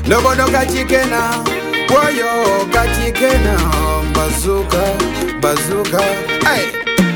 ndobodo kachikena woyo kachikena bazuka bazuka hey.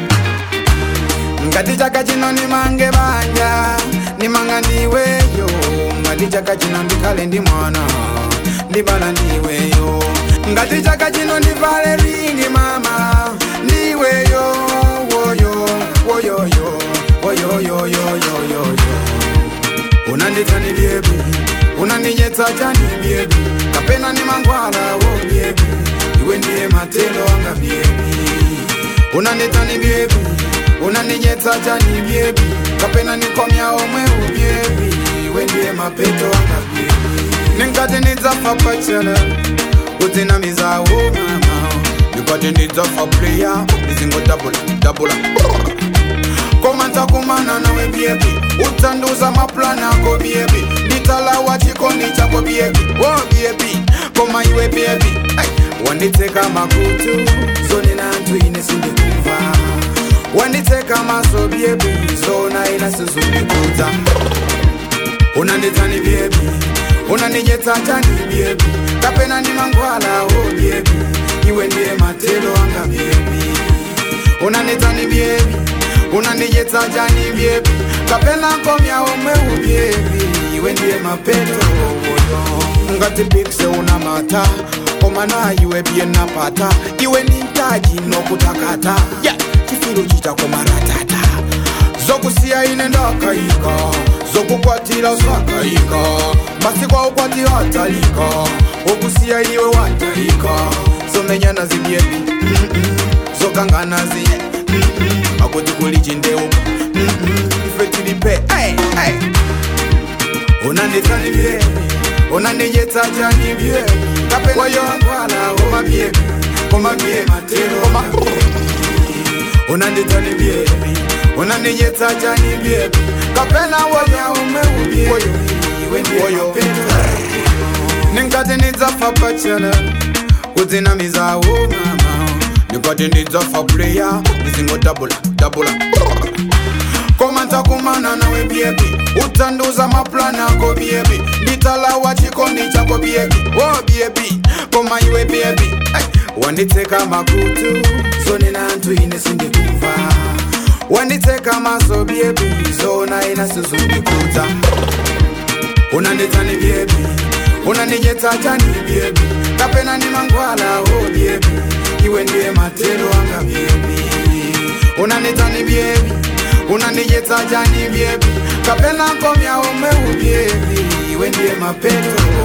ngati chaka chino nimange banja nimanga ndiweyo ngati chaka chino ndikhale ndi mwana ndibala ndiweyo ngati chaka chino ndivale ringi mama ndiweyo woyo woyoyo woyoyoyoyoyoyo unanditani byebi unandinyetsa chani byebi kapena ni mangwala wo byebi iwe ndiye matelo anga byebi unanditani byebi unandinyetsa chani byebi kapena nikomya omwe ubyebi iwe ndiye mapeto anga byebi ninkati ndidzafa pachela udzinamizawo mama ndikati ndidzafa playa ndizingodabula dabula koma ntakumana nawe byebi utsanduza maplani ako byebi nditalawa chikondi chako byebi o byebi koma iwe byebi hey. wanditseka makutu zone nanthu ine sindikumva wanditseka maso byebi zona ina sizundikudza unanditsani byebi unandinyetsa chani byebi kapena ndi mangwala o byebi iwe ndiye matelo anga byebi unanditsani byebi unandinyetsa chani byebi kapena komya omwe ubyebi iwe ndiye mapeto ngati pikse una mata koma na iwe bye napata iwe ni mtaji nokutakata yeah. chifiru chichako maratata zokusiya ine ndakayika zokukwatira usakayika masiku aukwati atalika okusiya iwe watalika zomenyana zibyebi mm -mm. zokangana zi mm -mm. akuti kuli chindeuka mm -mm. ife tilipe hey, hey. unanditsani byebi unandinyetsa chani byebi kapenayo ngwala koma byebi koma byebi matero koma unanditsani byebi unandinyetsa chani byebi kapena wonya umwe ubyebi iwe ndiye mapeto ninkati ndidzafa pachela kudzinamizawo mama ndikati ndidzafa playa ndizingodabula dabula koma ntakumana nawe byebi utsanduza maplani ako byebi nditalawa chikondi chako byebi o byebi koma iwe byebi hey. wanditseka makutu zone nanthu ine sindikumva wanditseka maso byebi zona ina sizundikudza unanditsani byebi unandinyetsa chani byebi kapena ndi mangwala o byebi iwe ndiye matelo anga byebi unanditsani byebi unandinyetsa chani byebi kapena komya omwe ubyebi iwe ndiye mapeto